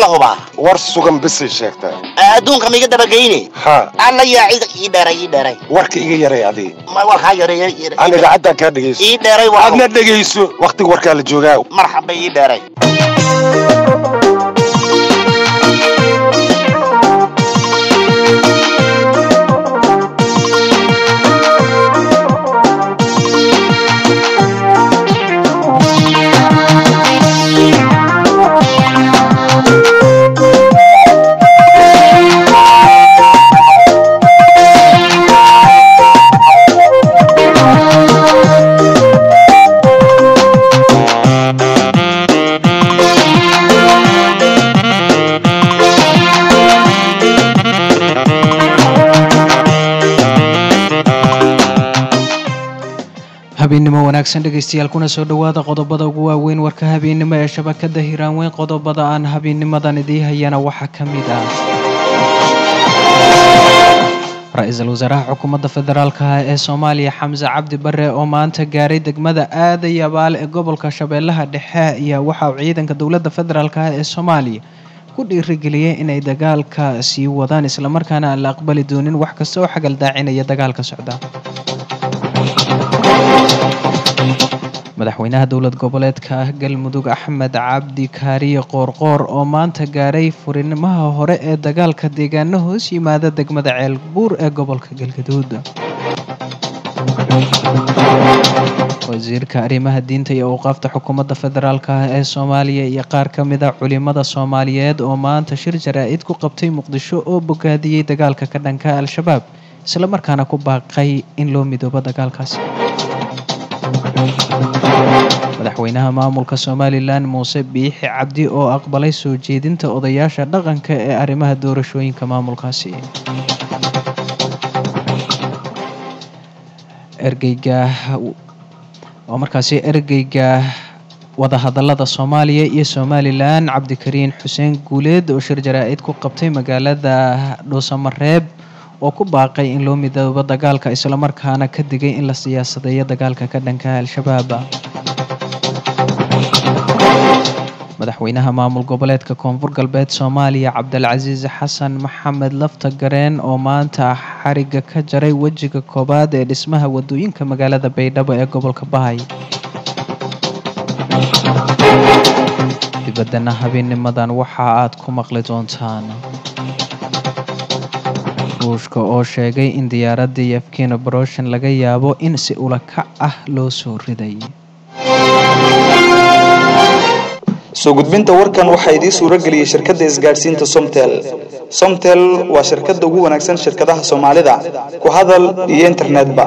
la hubaa war sugan bisay sheegtaa adduunka maiga dabageyne haa alla yaa cid ii dheeray ii dheeray warka iga yaray adii ma warkaa yareeya aan idaacaddan kaa dhegayso ii dheeray waa aadna dhegayso wakhtiga warkaa la joogaa marxaba ii dheeray habeennimo wanaagsan dhegaystayaal kuna soo dhowaada qodobada ugu waaweyn warka habeennimo ee shabakada hiraanweyn qodobada aan habeennimadan idii hayana waxaa ka mid ah ra-iisul wasaaraha xukuumadda federaalka ah ee soomaaliya xamse cabdi bare oo maanta gaaray degmada aadaya baal ee gobolka shabeellaha dhexe ayaa waxa uu ciidanka dowladda federaalk ah ee soomaaliya ku dhiirigeliyey inay dagaalka sii wadaan islamarkaana aan la aqbali doonin wax kasta oo xagaldaacinaya dagaalka socda madaxweynaha dowlad goboleedka ah galmudug axmed cabdi kaariye qoorqoor oo maanta gaaray furinimaha hore ee dagaalka deegaano hoos yimaada degmada ceelbuur ee gobolka galgaduud wasiirka arrimaha diinta iyo awqaafta xukuumadda federaalk ah ee soomaaliya iyo qaar ka mid a culimada soomaaliyeed oo maanta shir jaraa-id ku qabtay muqdisho oo bogaadiyey dagaalka ka dhanka al-shabaab islamarkaana ku baaqay in loo midoobo dagaalkaasi madaxweynaha maamulka somalilan muuse biixi cabdi oo aqbalay soo jeedinta odayaasha dhaqanka ee arrimaha doorashooyinka maamulkaasi ergeyga oo markaasi ergeyga wadahadalada soomaaliya iyo somalilan cabdikariin xuseen guuleed oo shir jaraa-id ku qabtay magaalada dhuusamareeb oo ku baaqay in loo midoobo dagaalka islamarkaana ka digay in la siyaasadeeyo dagaalka ka dhanka al-shabaab madaxweynaha maamul goboleedka koonfur galbeed soomaaliya cabdilcasiis xasan maxamed lafta gareen oo maanta xariga ka jaray wejiga koowaad ee dhismaha wadooyinka magaalada baydhabo ee gobolka bahay dibaddana habeenimadan waxa aad ku maqli doontaan ruushka oo sheegay in diyaaradii yefkina broshin laga yaabo in si ulakac ah loo soo riday soo gudbinta warkan waxaa idiin suuro geliyey shirkadda isgaadhsiinta somtel somtel waa shirkadda ugu wanaagsan shirkadaha soomaalida ku hadal iyo internetba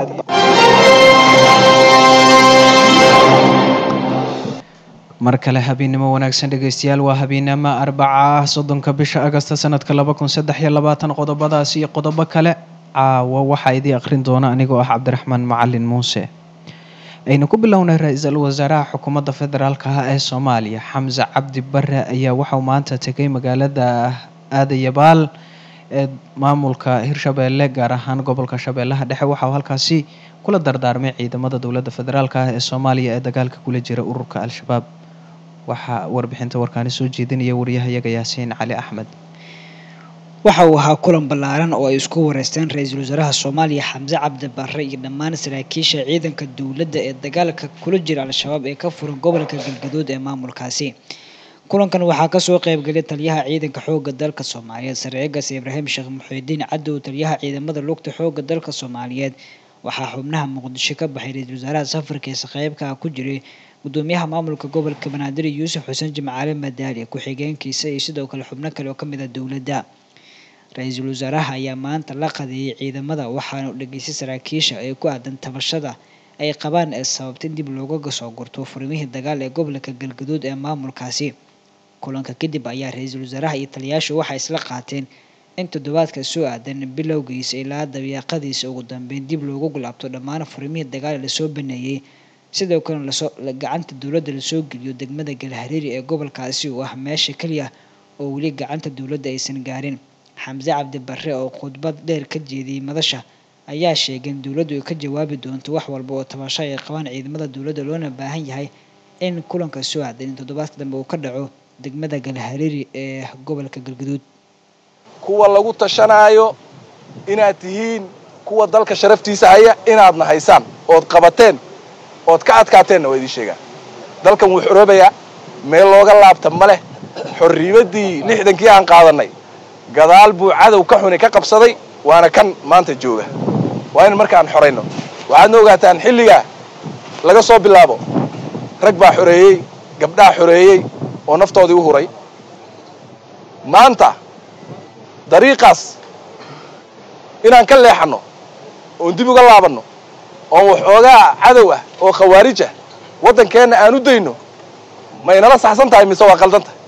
mar kale habeennimo wanaagsan dhegaystayaal waa habeennimo arbaca ah soddonka bisha agasta sanadka laba kun saddex iyo labaatan qodobadaas iyo qodobo kale caawa waxaa idii akhrin doona anigoo ah cabdiraxmaan macalin muuse aynu ku bilownay ra-iisul wasaaraha xukuumadda federaalk ah ee soomaaliya xamse cabdi bare ayaa waxauu maanta tegay magaalada aadayabaal ee maamulka hirshabeelle gaar ahaan gobolka shabeellaha dhexe waxauu halkaasi kula dardaarmay ciidamada dowladda federaalk ah ee soomaaliya ee dagaalka kula jira ururka al-shabaab waxaa warbixinta warkaani soo jeedinaya wariyahayaga yaasiin cali axmed waxa uu ahaa kulan ballaaran oo ay isku wareysteen ra-iisul wasaaraha soomaaliya xamse cabdi barre iyo dhammaan saraakiisha ciidanka dowladda ee dagaalka kula jira al-shabaab ee ka furan gobolka galgaduud ee maamulkaasi kulankan waxaa kasoo qeybgelay taliyaha ciidanka xooga dalka soomaaliyeed sareegas ibraahim sheekh muxiidiin cadow taliyaha ciidamada lugta xooga dalka soomaaliyeed waxaa xubnaha muqdisho ka baxay ra-iisul wasaaraha safarkiisa qeybka ku jiray gudoomiyaha maamulka gobolka banaadir yuusuf xuseen jimcaale madaali ku-xigeenkiisa iyo sidoo kale xubno kale oo kamid ah dowladda ra-iisul wasaaraha ayaa maanta la qadeeyay ciidamada waxaana u dhageystay saraakiisha ee ku aadan tabashada ay qabaan ee sababta in dib looga soo gurto furmihii dagaal ee gobolka galgaduud ee maamulkaasi kulanka kadib ayaa ra-iisul wasaaraha iyo taliyaashu waxay isla qaateen in toddobaadka soo aadan bilowgiisa ilaa dabiiqadiisa ugu dambeyn dib loogu gulaabto dhammaan furmihii dagaal lasoo baneeyey sidoo kalena lasoo gacanta dowladda lasoo geliyo degmada galhariiri ee gobolkaasi oo ah meesha keliya oo weli gacanta dowladda aysan gaarin xamse cabdi barre oo khudbad dheer ka jeediyey madasha ayaa sheegay in dowladdu ay ka jawaabi doonto wax walba oo tabasho ay qabaan ciidamada dowladda loona baahan yahay in kulanka soo aadan in toddobaadka dambe uu ka dhaco degmada galhareeri ee gobolka galgaduud kuwa lagu tashanaayo inaad tihiin kuwa dalka sharaftiisa haya inaadna haysaan ood qabateen ood ka adkaateenna waa idiin sheegaan dalkan wuu xoroobayaa meel looga laabta ma leh xorriimaddii lixdankii aan qaadannay gadaal buu cadow ka xuni ka qabsaday waana kan maanta jooga waa in markaan xorayno waxaadna ogaataan xilligaa laga soo bilaabo rag baa xoreeyey gabdhaa xoreeyey oo naftoodii u huray maanta dariiqaas inaan ka leexanno oon dib uga laabanno oon waxoogaa cadow ah oo khawaarij ah waddankeenna aan u dayno ma inala saxsan tahay mise waa qaldan tahay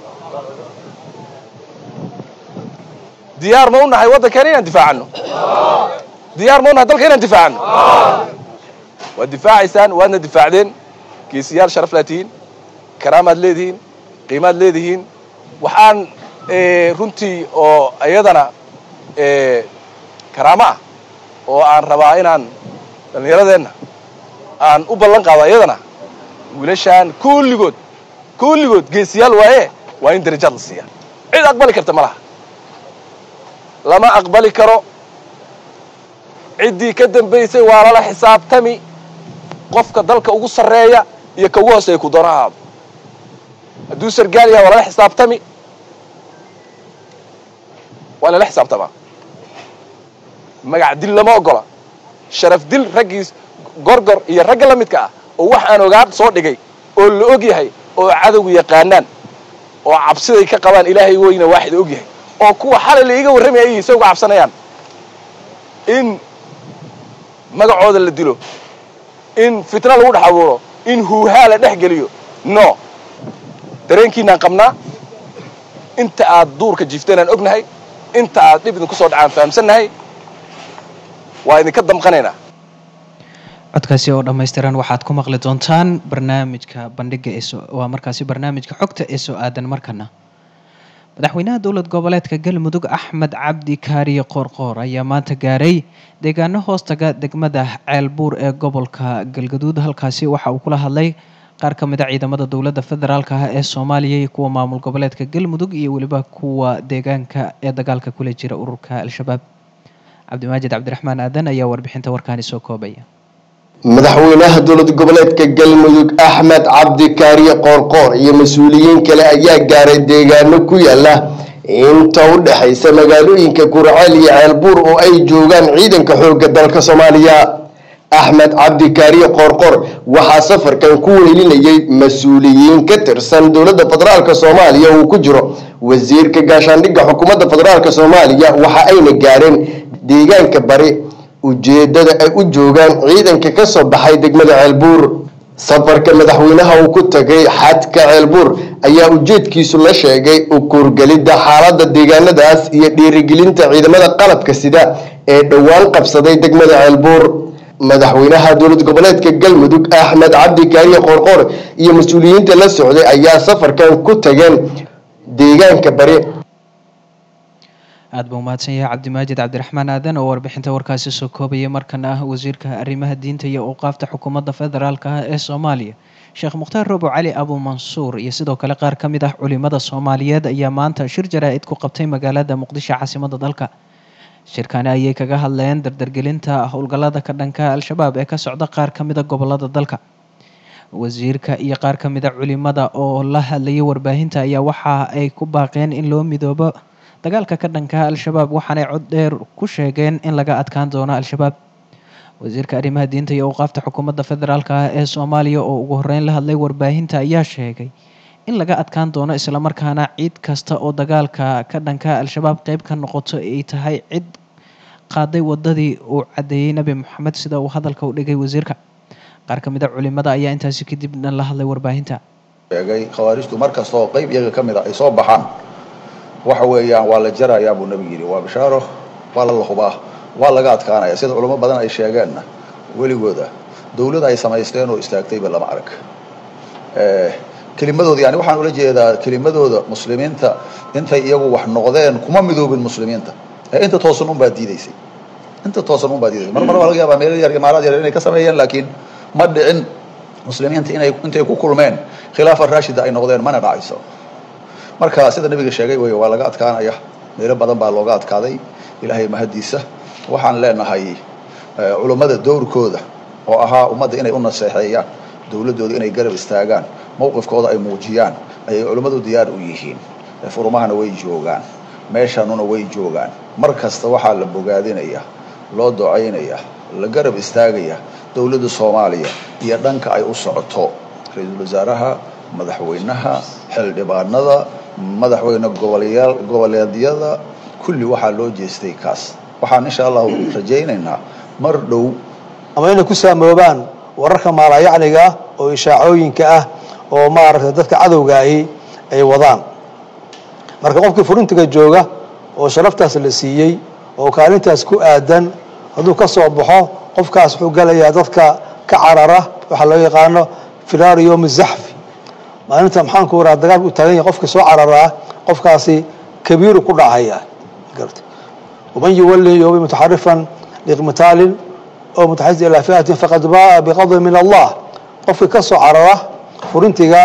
diyaar ma u nahay waddankeena inaan difaacanno diyaar ma u nahay dalka inaan difaacanno waad difaacaysaan waadna difaacdeen geesiyaal sharaf laa tihiin karaamaad leedihiin qiimaad leedihiin waxaan runtii oo iyadana karaamo ah oo aan rabaa inaan dhallinyaradeenna aan u ballan qaado iyadana wiilashaan kulligood kulligood geesiyaal waaye waa in darajaad la siiyaa cid aqbali karta ma laha lama aqbali karo ciddii ka dambaysay waa lala xisaabtami qofka dalka ugu sarreeya iyo ka ugu hooseeya ku doona ahaado hadduu sargaal yahay waa lala xisaabtami waa lala xisaabtamaa magac dil lama ogola sharaf dil raggiis gorgor iyo ragga la midka ah oo wax aan ogaad soo dhigay oo la og yahay oo cadowgu yaqaanaan oo cabsiday ka qabaan ilaahay weyna waaxida og yahay oo kuwa xalay la iiga warramaya ay se uga cabsanayaan in magacooda la dilo in fitna lagu dhex abuuro in huuhaa la dhex geliyo no dareenkiinaan qabnaa inta aad duurka jiifteen aan ognahay inta aad dhib idinku soo dhacaan fahamsannahay waa idinka damqanaynaa codkaasi oo dhammaystiran waxaad ku maqli doontaan barnaamijka bandhiga ee waa markaasi barnaamijka xogta ee soo aadan markana madaxweynaha dowlad goboleedka galmudug axmed cabdi kaariye qoorqoor ayaa maanta gaaray deegaano hoostaga degmada ceelbuur ee gobolka galgaduud halkaasi waxa uu kula hadlay qaar ka mid a ciidamada dowladda federaalk ah ee soomaaliya iyo kuwa maamul goboleedka galmudug iyo weliba kuwa deegaanka ee dagaalka kula jira ururka al-shabaab cabdimaajid cabdiraxmaan aadan ayaa warbixinta warkaani soo koobaya madaxweynaha dowlad goboleedka galmudug axmed cabdi kaariye qoorqoor iyo mas-uuliyiin kale ayaa gaaray deegaano ku yaala inta u dhexaysa magaalooyinka kurceel iyo ceelbuur oo ay joogaan ciidanka xoogga dalka soomaaliya axmed cabdi kaariye qoorqoor waxaa safarkan ku wehelinayay mas-uuliyiin ka tirsan dowladda federaalk soomaaliya uu ku jiro wasiirka gaashaandhigga xukuumadda federaalk soomaaliya waxa ayna gaareen deegaanka bari ujeedada ay u joogaan ciidanka ka soo baxay degmada ceelbuur safarka madaxweynaha uu ku tagay xadka ceelbuur ayaa ujeedkiisu la sheegay ukuurgelidda xaaladda deegaanadaas iyo dhiirigelinta ciidamada qalabka sida ee dhowaan qabsaday degmada ceelbuur madaxweynaha dowlad goboleedka galmudug axmed cabdi kaariye qoorqoor iyo mas-uuliyiinta la socday ayaa safarkan ku tageen deegaanka bari aada buu mahadsan yahay cabdimaajid cabdiraxmaan aadan oo warbixinta warkaasi soo koobaya markana ah wasiirka arrimaha diinta iyo awqaafta xukuumadda federaalk ah ee soomaaliya sheekh mukhtaar robo cali abu mansuur iyo sidoo kale qaar ka mid ah culimada soomaaliyeed ayaa maanta shir jaraa-id ku qabtay magaalada muqdisho caasimadda dalka shirkani ayay kaga hadleen dardargelinta howlgallada ka dhanka al-shabaab ee ka socda qaar ka mid a gobolada dalka wasiirka iyo qaar ka mid a culimada oo la hadlayay warbaahinta ayaa waxa ay ku baaqeen in loo midoobo dagaalka ka dhanka al-shabaab waxaanay cod dheer ku sheegeen in laga adkaan doono al-shabaab wasiirka arrimaha diinta iyo awqaafta xukuumadda federaalk ah ee soomaaliya oo ugu horeyn la hadlay warbaahinta ayaa sheegay in laga adkaan doono islamarkaana cid kasta oo dagaalka ka dhanka al-shabaab qeyb ka noqoto ay tahay cid qaaday wadadii uu caddeeyey nebi moxamed sida uu hadalka u dhigay wasiirka qaar ka mid a culimada ayaa intaasi kadibna la hadlay warbaahinta sheegay khawaarijtu mar kasta oo qeyb iyaga ka mid a ay soo baxaan waxa weeyaan waa la jarayaa buu nabigu yidhi waa bishaaro waa la lahubaa waa laga adkaanaya sida culamo badan ay sheegeenna weligooda dawlad ay samaysteen oo istaagtayba lama arag kelimadooda yani waxaan ula jeedaa kelimadooda muslimiinta intay iyagu wax noqdeen kuma midoobin muslimiinta ee inta toosan unbaa diidaysay inta toosan unbaa diidaysay mar mar waa laga yaabaa meelo yar imaaraad yar inay ka sameeyeen laakiin ma dhicin muslimiinta inay intay ku kulmeen khilaafa raashida ay noqdeen mana dhacayso marka sida nabiga sheegay wey waa laga adkaanaya meelo badan baa looga adkaaday ilaahay mahadiisa waxaan leenahay culummada dowrkooda oo ahaa ummadda inay u naseexeeyaan dowladdooda inay garab istaagaan mowqifkooda ay muujiyaan ayay culimmadu diyaar u yihiin furumahana way joogaan meeshanuna way joogaan mar kasta waxaa la bogaadinaya loo ducaynaya la garab istaagaya dowladda soomaaliya iyo dhanka ay u socoto ra-iisul wasaaraha madaxweynaha xildhibaanada madaxweyne gobolyaal goboleedyada kulli waxaa loo jeestay kaas waxaan insha allahu rajaynaynaa mar dhow ama inay ku saamoobaan wararka maalayacniga oo ishaacooyinka ah oo maaragtay dadka cadowga ahi ay wadaan marka qofkii furintiga jooga oo sharaftaas la siiyey oo kaalintaas ku aadan hadduu ka soo baxo qofkaas wuxuu galayaa dadka ka carara waxaa loo yaqaano firaaru yowmi zaxfi maalinta maxaanku waraa dagaal u taagan yahay qofka soo cararaa qofkaasi kabiiru ku dhacaya garta waman yuwalli yowmi mutaxarifan liqmitaalin oo mutaxasis ilaa fi'atin faqad ba'a biqadri min allah qofkii ka soo carara furintiga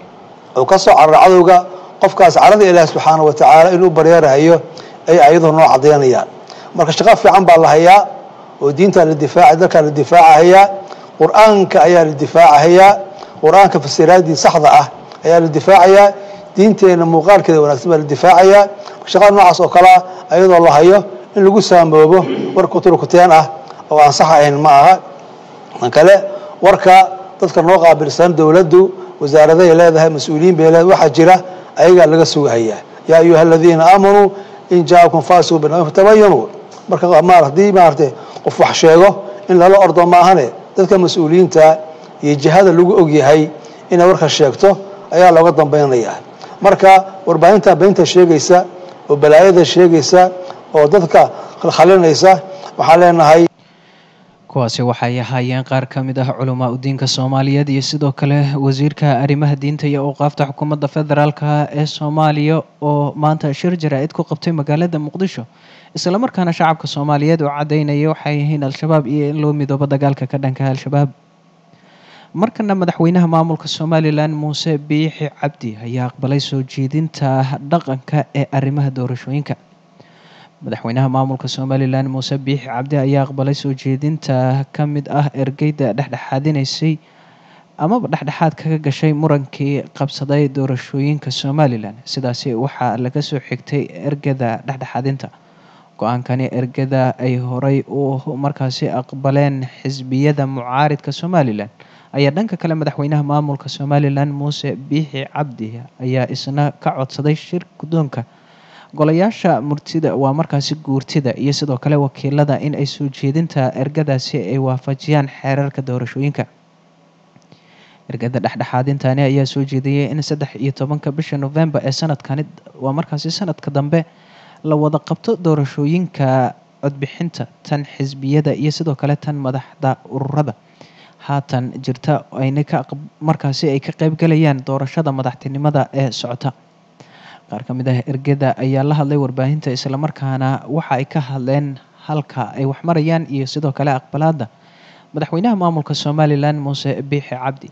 oo ka soo carara cadowga qofkaas carada ilaahi subxaana wa tacaala inuu baryeerahayo ay ayadoo noo cadaynayaan marka shaqo fiican baa la hayaa oo diintaa la difaaca dalkaa la difaacahayaa qur-aanka ayaa la difaacahayaa qur-aanka fasiraadii saxda ah ayaa la difaacayaa diinteena muuqaalkeeda wanaagsan baa la difaacayaa shaqada noocaas oo kalea ayadoo la hayo in lagu saamoobo war kuturkuteen ah oo aan sax ahayn ma aha tan kale warka dadka noo qaabilsan dowladdu wasaaradahay leedahay mas-uuliyiin bay leedahay waxaa jira ayagaa laga sugahayaa yaa ayuha aladiina aamanuu in jaakum faasiqun binaba'in fatabayanuu marka maar haddii maaragtay qof wax sheego in lala ordo maahane dadka mas-uuliyiinta iyo jihada lagu ogyahay inay warka sheegto ayaa looga dambaynayaa marka warbaahinta beenta sheegaysa oo balaayada sheegaysa oo dadka khalkhalinaysa waxaan leenahay kuwaasi waxay ahaayeen qaar ka mid ah culamaa udiinka soomaaliyeed iyo sidoo kale wasiirka arrimaha diinta iyo awqaafta xukuumadda federaalka ee soomaaliya oo maanta shir jaraa-id ku qabtay magaalada muqdisho islamarkaana shacabka soomaaliyeed oo caddaynaya waxay yihiin al-shabaab iyo in loo midoobo dagaalka ka dhanka al-shabaab markana madaxweynaha maamulka somalilan muuse biixi cabdi ayaa aqbalay soo jeedinta dhaqanka ee arrimaha doorashooyinka madaxweynaha maamulka somalilan muuse biixi cabdi ayaa aqbalay soo jeedinta ka mid ah ergeyda dhexdhexaadinaysay amaba dhexdhexaad kaga gashay murankii qabsaday doorashooyinka somalilan sidaasi waxaa laga soo xigtay ergada dhexdhexaadinta go-aankani ergada ay horay u markaasi aqbaleen xisbiyada mucaaridka somalilan ayaa dhanka kale madaxweynaha maamulka somalilan muuse biixi cabdi ayaa isna ka codsaday shir guddoonka golayaasha murtida waa markaasi guurtida iyo sidoo kale wakiilada in ay soo jeedinta ergadaasi ay waafajiyaan xeerarka doorashooyinka ergada dhexdhexaadintani ayaa soo jeediyey in saddex iyo tobanka bisha november ee sanadkani waa markaasi sanadka dambe la wada qabto doorashooyinka codbixinta tan xisbiyada iyo sidoo kale tan madaxda ururada haatan jirta ayna ka markaasi ay ka qeybgalayaan doorashada madaxtinimada ee socota qaar ka mid ah ergada ayaa la hadlay warbaahinta islamarkaana waxa ay ka hadleen halka ay waxmarayaan iyo sidoo kale aqbalaada madaxweynaha maamulka somalilan muuse biixi cabdi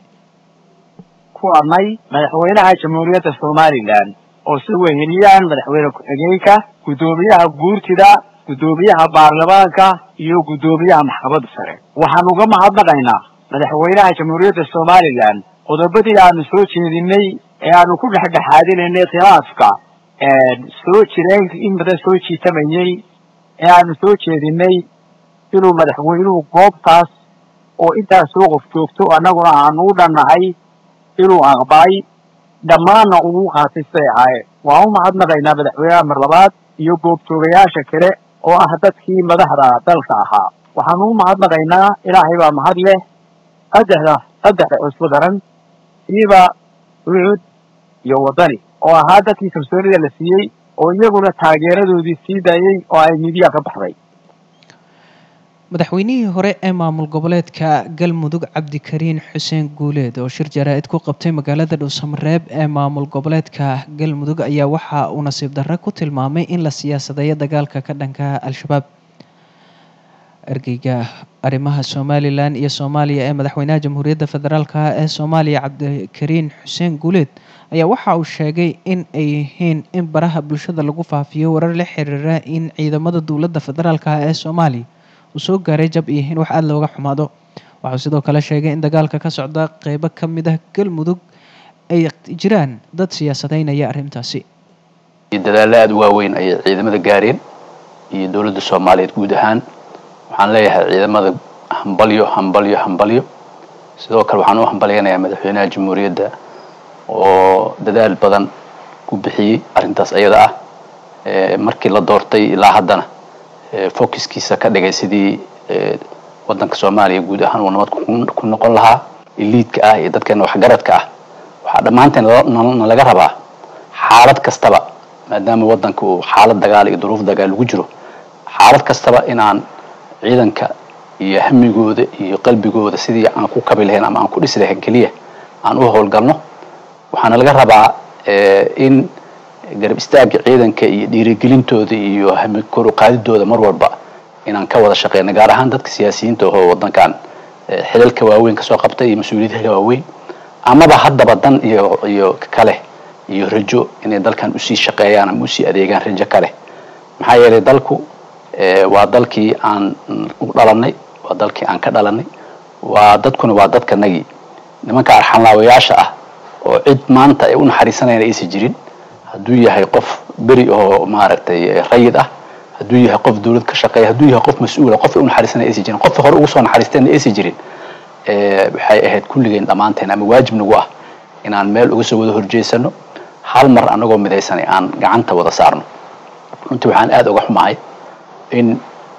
ku amay madaxweynaha jamhuuriyadda somalilan oo si weheliyaan madaxweyne ku-xigeenka guddoomiyaha guurtida guddoomiyaha baarlamaanka iyo guddoomiyaha maxkamadda sare waxaan uga mahadnaqaynaa madaxweynaha jamhuuriyadda somalilan qodobadii aanu soo jeedinay ee aanu ku dhexdhexaadinaynay khilaafka soo jireen in badan soo jiitamayey ee aanu soo jeedinay inuu madaxweynuhu goobtaas oo intaas soo qof joogto annaguna aanu u dhannahay inuu aqbalay dhammaanna ugu qaatay siday ahaayeen waan u mahadnaqaynaa madaxweynaha mar labaad iyo goobjoogayaasha kale oo ah dadkii madaxda dalka ahaa waxaanu u mahadnaqaynaa ilaahay baa mahad leh saddexda saddexda cusbo daran siiba ucud iyo waddani oo ahaa dadkii kalsoonida la siiyey oo iyaguna taageeradoodii sii daayey oo ay midiya ka baxday madaxweynihii hore ee maamul goboleedka galmudug cabdikariin xuseen guuleed oo shir jaraa-id ku qabtay magaalada dhuusamareeb ee maamul goboleedka galmudug ayaa waxa uu nasiib darre ku tilmaamay in la siyaasadeeyo dagaalka ka dhanka al-shabaab ergeyga arrimaha somalilan iyo soomaaliya ee madaxweynaha jamhuuriyadda federaalka ee soomaaliya cabdikariin xuseen guuleed ayaa waxa uu sheegay in ay yihiin in baraha bulshada lagu faafiyo warar la xiriira in ciidamada dowladda federaalka ee soomaaliya uu soo gaaray jab iyo in wax aada looga xumaado waxuu sidoo kale sheegay in dagaalka ka socda qeybo ka mid ah galmudug ay jiraan dad siyaasadeynaya arrintaasi dadaallo aada u waaweyn ayay ciidamada gaareen iyo dowladda soomaaliyeed guud ahaan waxaan leeyahay ciidamada hambalyo hambalyo hambalyo sidoo kale waxaan u hambalyanayaa madaxweynaha jamhuuriyadda oo dadaal badan ku bixiyey arrintaas ayada ah markii la doortay ilaa haddana focuskiisa ka dhigay sidii waddanka soomaaliya guud ahaan uu nabad ku noqon lahaa iliidka ah iyo dadkeena waxgaradka ah waxaa dhammaanteen na laga rabaa xaalad kastaba maadaama waddanka uu xaalad dagaal iyo duruuf dagaal lagu jiro xaalad kastaba inaan ciidanka iyo hamigooda iyo qalbigooda sidii aan ku kabi lahayn ama aan ku dhisi lahayn keliya aan u howlgalno waxaana laga rabaa in garab istaagga ciidanka iyo dhiirigelintooda iyo hami kor u qaadidooda mar walba inaan ka wada shaqeyno gaar ahaan dadka siyaasiyiinta oo waddankan xilalka waaweyn kasoo qabtay iyo mas-uuliyadaha waaweyn amaba haddaba dan iyo iyo kale iyo rajo inay dalkan usii shaqeeyaan ama usii adeegaan rajo kale maxaa yeelay dalku waa dalkii aan u dhalanay waa dalkii aan ka dhalanay waa dadkuna waa dadkanagii nimanka arxanlaawayaasha ah oo cid maanta ay u naxariisanayna aysan jirin hadduu yahay qof beri oo maaragtay rayid ah hadduu yahay qof dawlad ka shaqeeya hadduu yahay qof mas-uula qof ay u naxariisanaya aysan jirin qof hore ugu soo naxariisteenna aysan jirin waxay ahayd kulligeen dhammaanteen ama waajib nagu ah inaan meel uga soo wada horjeesano hal mar anagoo midaysanay aan gacanta wada saarno runtii waxaan aada uga xumahay in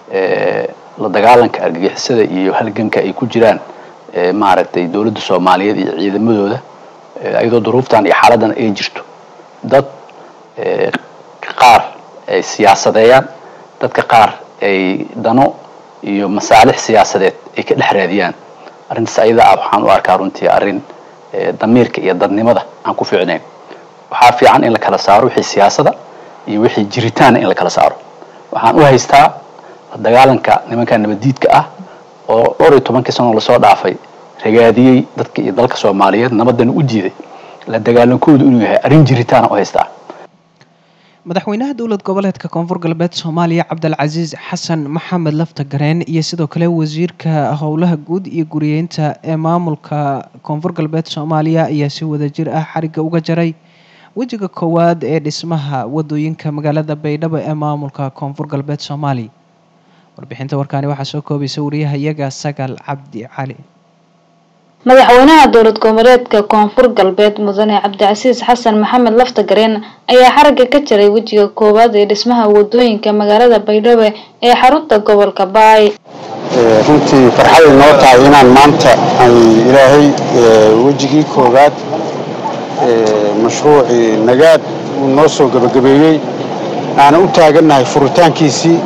la dagaalanka argagixisada iyo halganka ay ku jiraan maaragtay dowladda soomaaliyeed iyo ciidamadooda iyadoo duruuftan iyo xaaladan ay jirto dad qaar ay siyaasadeeyaan dadka qaar ay dano iyo masaalix siyaasadeed ay ka dhex raadiyaan arrintaas ayada ah waxaan u arkaa runtii arrin damiirka iyo dadnimada aan ku fiicnayn waxaa fiican in la kala saaro wixii siyaasada iyo wixii jiritaana in la kala saaro waxaan u haystaa la dagaalanka nimanka nabaddiidka ah oo dhowr iyo tobankii sano lasoo dhaafay ragaadiyey dadka iyo dalka soomaaliyeed nabadana u diiday la dagaalankoodu inuu yahay arrin jiritaana u haystaa madaxweynaha dowlad goboleedka koonfur galbeed soomaaliya cabdilcasiis xasan maxamed lafta gareen iyo sidoo kale wasiirka howlaha guud iyo guriyeynta ee maamulka koonfur galbeed soomaaliya ayaa si wadajir ah xariga uga jaray wejiga koowaad ee dhismaha wadooyinka magaalada baydhabo ee maamulka koonfur galbeed soomaaliya warbixinta warkaani waxaa soo koobaysa wariyahayaga sagal cabdi cali madaxweynaha dowlad goboleedka koonfur galbeed mudane cabdicasiis xasan maxamed laftagareen ayaa xaragga ka jaray wejiga koowaad ee dhismaha wadooyinka magaalada baydhabo ee xarunta gobolka baay runtii farxaday noo tahay inaan maanta ay ilaahay wejigii koowaad mashruucii nagaad uu noo soo gebagabeeyey aanan u taagannahay furitaankiisii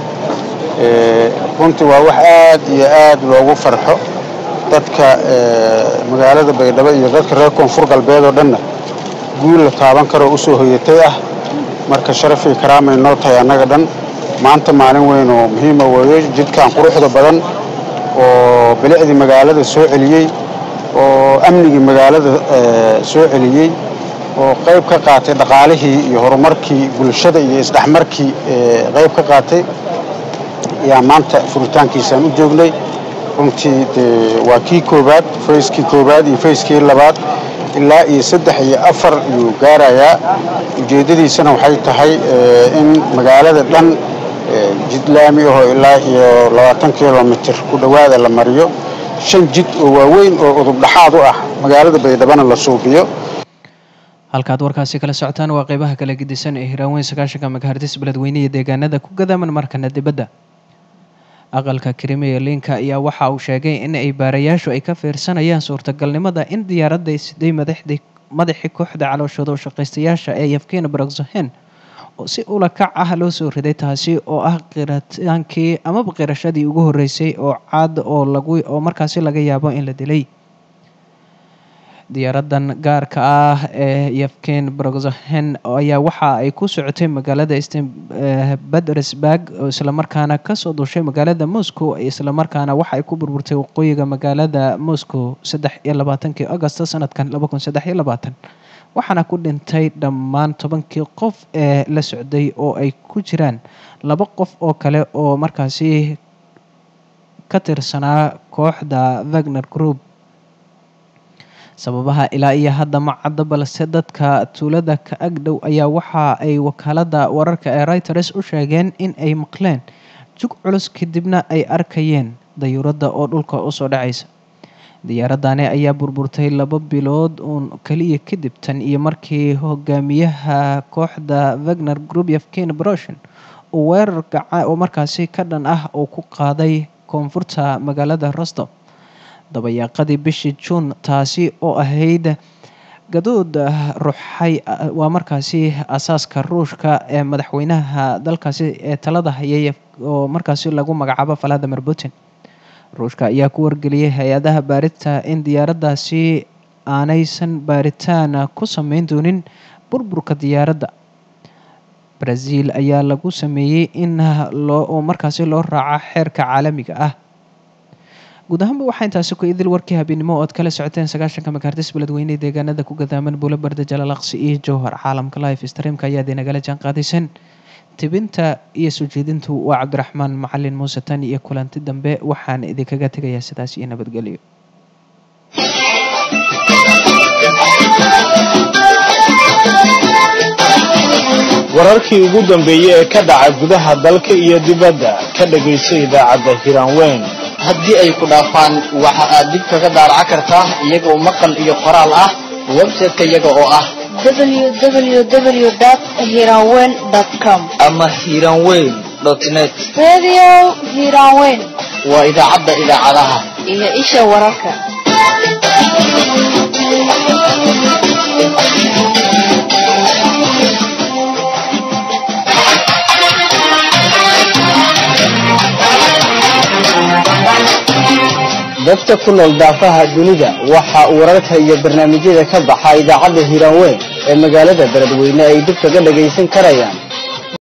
runtii waa wax aad iyo aad loogu farxo dadka magaalada baydhabo iyo dadka reer koonfur galbeed oo dhanna guul la taaban karoo usoo hoyatay ah marka sharafii karaamay noo tahay annaga dhan maanta maalin weyn oo muhiima weeyo jidkan quruxda badan oo bilicdii magaalada soo celiyey oo amnigii magaalada soo celiyey oo qayb ka qaatay dhaqaalihii iyo horumarkii bulshada iyo isdhexmarkii qayb ka qaatay ayaa maanta furitaankiisaan u joognay runtii dee waa kii koowaad fayskii koowaad iyo fayskii labaad ilaa iyo saddex iyo afar ayuu gaarayaa ujeeddadiisana waxay tahay in magaalada dhan jidlaami ahoo ilaa iyo labaatan kilomitir ku dhowaada la mariyo shan jid oo waaweyn oo udub dhaxaad u ah magaalada baydhabana la suubiyo halkaad warkaasi kala socotaan waa qeybaha kala gedisan ee hiraaweyn sagaashanka magahardis beledweyne iyo deegaanada ku gadaaman markana dibadda aqalka krimiya linka ayaa waxa uu sheegay in ay baarayaashu ay ka fiirsanayaan suurtagalnimada in diyaaradda siday madaxdii madaxii kooxda calooshooda u shaqaystayaasha ee yafkiina baraksohen oo si ula kac ah loo soo riday taasi oo ah qirataankii amaba qirashadii ugu horreysay oo caad oo lagu oo markaasi laga yaabo in la dilay diyaaradan gaarka ah ee yafken brogohen ayaa waxa ay ku socotay magaalada petersburg oo islamarkaana kasoo duushay magaalada moscow islamarkaana waxa ay ku burburtay waqooyiga magaalada moscow saddex iyo labaatankii agosto sanadkan laba kun saddex iyo labaatan waxaana ku dhintay dhammaan tobankii qof ee la socday oo ay ku jiraan laba qof oo kale oo markaasi ka tirsanaa kooxda wagner group sababaha ilaa iyo hadda ma cadda balse dadka tuulada ka agdhow ayaa waxa ay wakaalada wararka ee reuters u sheegeen in ay maqleen jug culus kadibna ay arkayeen dayuuradda oo dhulka usoo dhacaysa diyaaradani ayaa burburtay laba bilood uun kaliya kadib tan iyo markii hogaamiyaha kooxda wagner group yafken broshin uu weerar gaca oo markaasi ka dhan ah uu ku qaaday koonfurta magaalada rostov dabayaaqadii bishii juun taasi oo ahayd gadood ruxay waa markaasi asaaska ruushka ee madaxweynaha dalkaasi ee talada hayay oo markaasi lagu magacaabo valadimir putin ruushka ayaa ku wargeliyay hay-adaha baarita in diyaaraddaasi aanaysan baaritaan ku sameyn doonin burburka diyaaradda brazil ayaa lagu sameeyey in loo markaasi loo raaco xeerka caalamiga ah guud ahaanba waxaa intaasi ku idil warkii habeennimo oo aad kala socoteen sagaashanka makaartis beledweyne deegaanada ku gadaaman buulo barda jalalaqsi iyo jowhar caalamka life streamka ayaad inagala jaan qaadaysan tibinta iyo soo jeedintu waa cabdiraxmaan macalin muuse tan iyo kulanti dambe waxaan idinkaga tegayaa sidaas iyo nabadgelyo wararkii ugu dambeeyey ee ka dhaca gudaha dalka iyo dibadda ka dhagayso idaacadda hiraanweyn haddii ay ku dhaafaan waxa aad dib kaga daaraca kartaa iyagoo maqal iyo qoraal ah website-ka iyaga oo ah www.hiranweyn.com ama hiranweyn net Radio Hiranweyn waa idaacadda idaacadaha iyo isha wararka. dadka ku nool daafaha dunida waxa uu wararka iyo barnaamijyada ka baxa idaacadda hiraanweyn ee magaalada beledweyne ay dib kaga dhagaysan karayaan